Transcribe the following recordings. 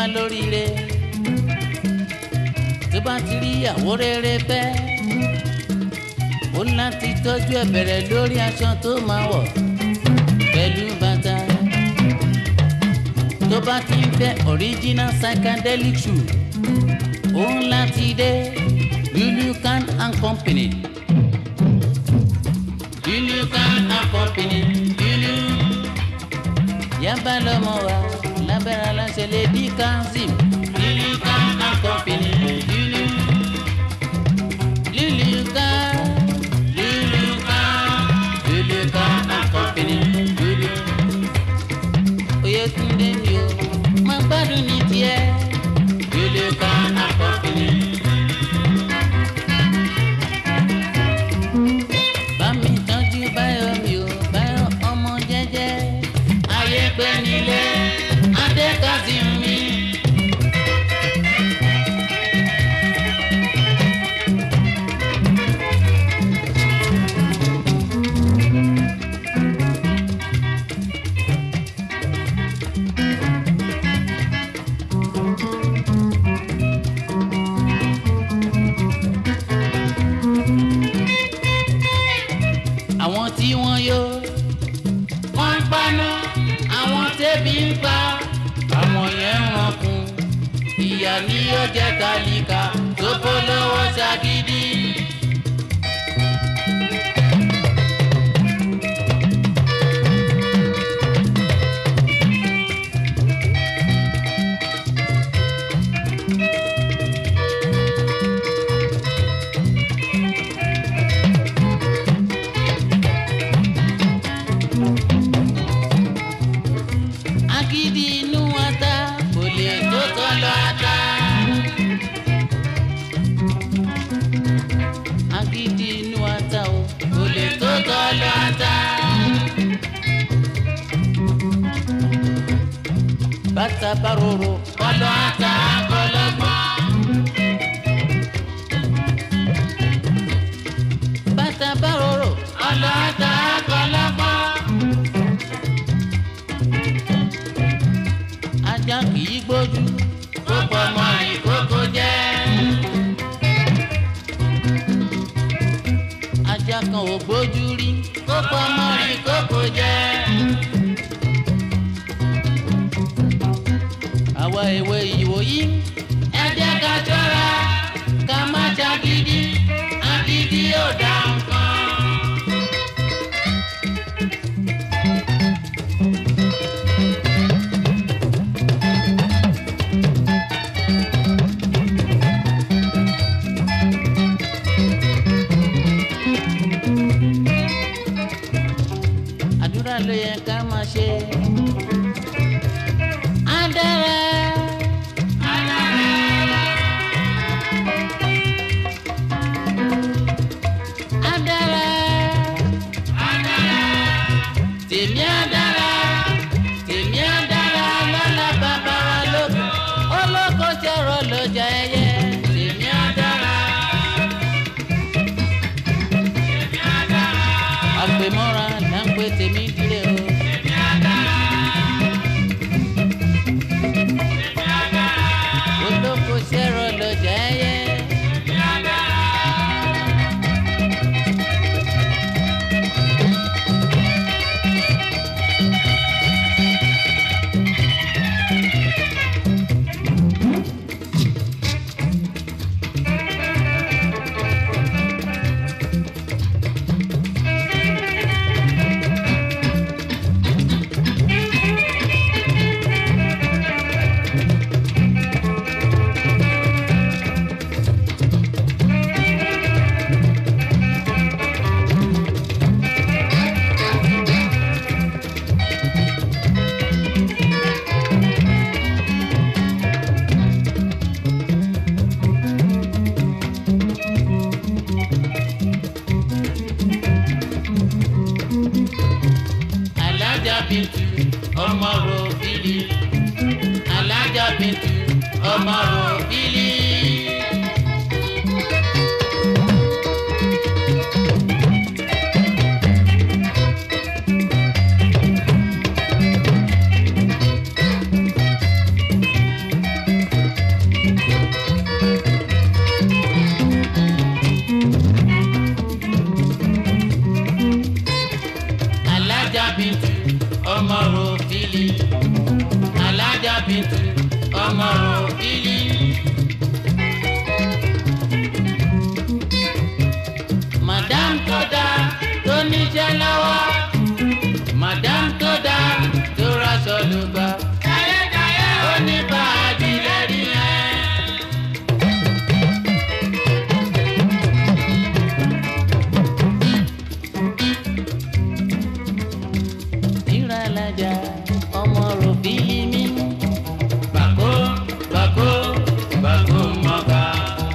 bá lóríire tó bá ti rí ìyàwó rere fẹ́ ó láti tọ́jú ẹ̀ bẹ̀rẹ̀ lórí aṣọ tó máa wọ̀ pẹ̀lú bàtà tó bá ti ń fẹ́ original psychedelic shoe ó láti dé Lulukan and Company Lulukan and Company Lulu yaba lọmọ wa lábẹ́rẹ́ aláṣẹ lè bí kanzim Lulukan and Company Lulu Lulukan Lulukan Lulukan and Company Lulu Oyètúndé mi o máa gbádùn ní tiẹ̀ Lulukan and Company. bámi tọ́jú báyọ̀ mi ò báyọ̀ ọmọ jẹ́jẹ́ ayé pé nílé adékàsí mi. àwọn tí wọ́n yó wọ́n ń paná àwọn tẹ́bi ń pa àwọn yẹn ń rankun ìyá ni yóò jẹ́ tálíkà tó bó lọ́wọ́ ṣagídí. agídí inú ata kò lè tó tọ́lọ ata. agídí inú ata o kò lè tó tọ́lọ ata. bàtà bárorò kọlọ ata kọlọgbọn. bàtà bárorò kọlọ ata kọlọgbọn. ajá kì í gbójú kó pọmọ ìkókó jẹ. ajá kan ò gbójú rí kó pọmọ ìkókó jẹ. àwa èwe ìwòyí ẹ jẹ́ ká ṣọ́ra ká má ṣagídí agídí ò dá nǹkan. àdúrà ló yẹ ká máa ṣe. á dára. á dára. á dára. á dára. tèmi á dára. tèmi á dára lọ́la bàbá wa lóko. olóko ṣọ̀rọ̀ lọ́jà ẹyẹ. tèmi á dára. àgbèmọ́ra là ń pè tèmi dílé o. olóko ṣẹ́rọ lọ́jà ẹyẹ. madam tó dá tó níṣẹ́ lọ́wọ́ madam tó dá tó raṣọ ló gbà ó ní báàgì lẹ́rí yẹn. ìrànlájà ọmọ ròbìlì mi. bàkó bàkó bàkó mọ́ka.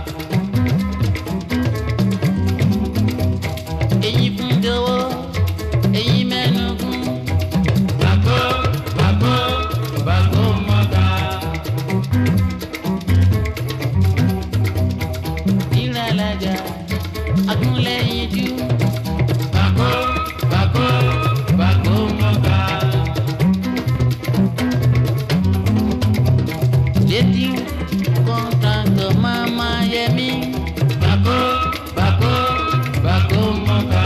èyí fún jọ̀wọ́ èyí mẹ́nugún. bàkó bàkó bàkó mọ́ka. ìrànlájà agúnlẹ̀yìn jù. bàkó bàkó bàkó mọ́ka. létí kọ́ńtàntọ̀ máma yẹmí. bàkó bàkó bàkó mọ́ka.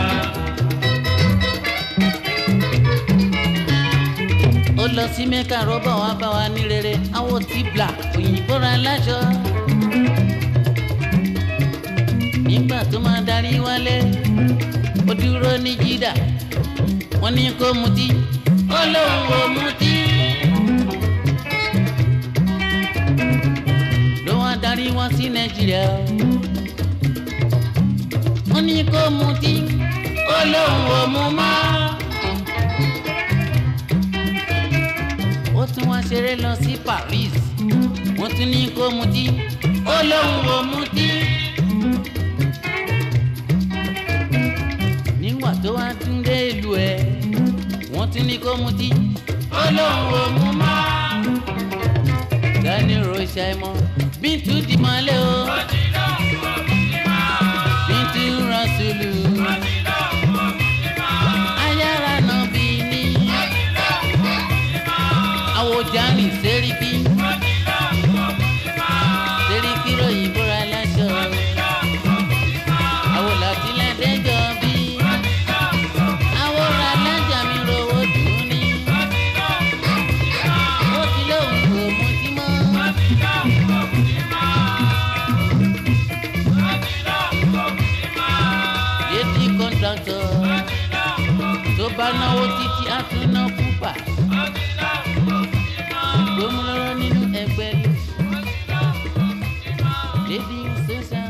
ó lọ sí mẹ́ka rọ́bà wá bá wa ní rere àwọn tí bla òyìnbó ra láṣọ. nígbà tó máa darí wálé ó dúró ní jídà wọ́n ní kó mutí ó lóun ò mutí. ló wá darí wá sí nàìjíríà wọ́n ní kó mutí ó lóun ò mu mọ́. ó tún wá ṣeré lọ sí Paris wọ́n tún ní kó mutí ó lóun ò mutí. nígbà tó wá tún dé ìlú ẹ̀ wọ́n tún ní kó mutí ó lóun ò mu mọ́. Gani Rocha mọ́ Bíntu di mọ́lẹ̀ o Bíntu Rasulu ayára náà bí ní àwòjáni sẹ́ríkì sẹ́ríkì ròyìn bóra láṣọ àwòlàtìlẹ̀ dẹ́jọ́ bí àwòrán alájà mi rówó dùn ní ó ti lóun kò mutí mọ́. Yéti kọ́ńtàntọ̀ tó bá náwó títí á tún ná púpà. Gbómúlọ́rọ́ nínú ẹgbẹ́. Lady Susan.